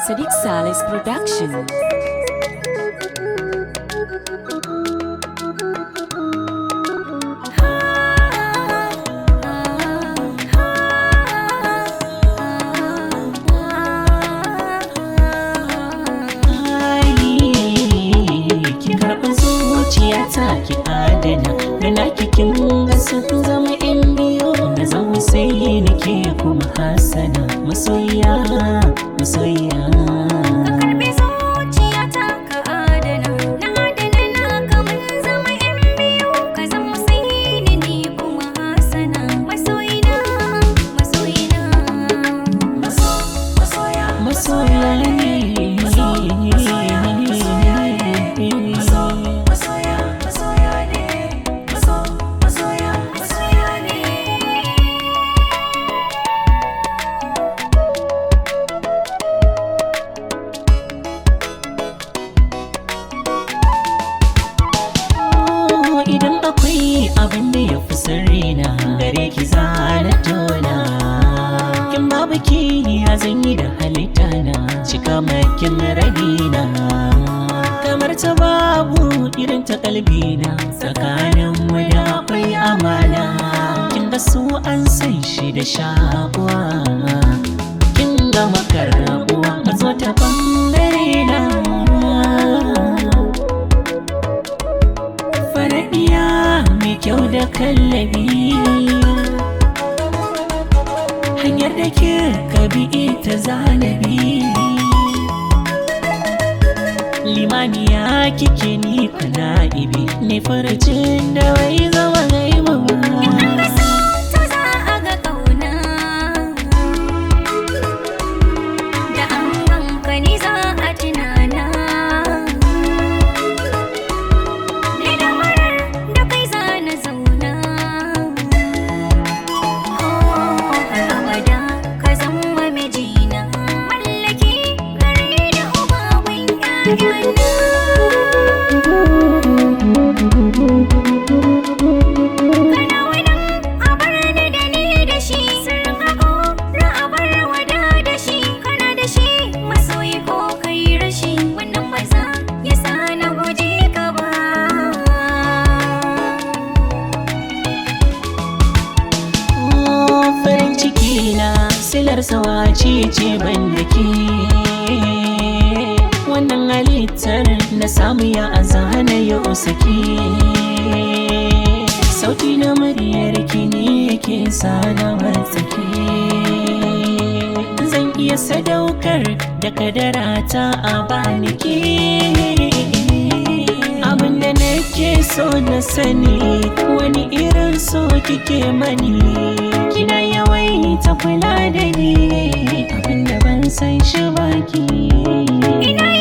Sadiq Salis Production. ki karɓi zuciyata ki adana da na kikin ga sun zama yan biyu da zama sai nake kuma hasana masoya masoya karɓi zuciyata ka adana na adana na kamar zama yan biyu ka zama sai ni ni kuma hasana masoyina masoyina masoya ne masoya ne Oh, idan akwai abin da ya fi sirri na gare ki zana tona kin babu ki ya zanyi da halitta na cika makin rabina kamar ta babu irin ta kalbi na tsakanin mu da akwai amana kin ga su an san shi da shakuwa kin ga makarabuwa mazo ta bangare na faraɗiya mai kyau da kallabi hanyar da ke kabi ita zanabi limaniya kike ni kuna ibi ne farcin da wai zama gaiba Ka so to za a ga ƙauna Da an ganka ni za a tunana Ni da marar da kai za na zauna Oh, har abada ka zama mijina Mallaki gare da uba gun ƴaƴana Kana wannan a bar ni da ni da shi Sirrin haƙo na a bar wada da shi Kana da shi masoyi ko kai rashi Wannan ba za ya sa na guje ka ba Oh, farin ciki na silar sawaci ce ban da ke wannan halittar na samu ya azana ya sake sauti na muryar ki ne yake sana watsake zan iya sadaukar da kadarata a baniki abinda nake so na sani wani irin so kike mani kina yawaita kula da ni abinda ban san shi baki Ina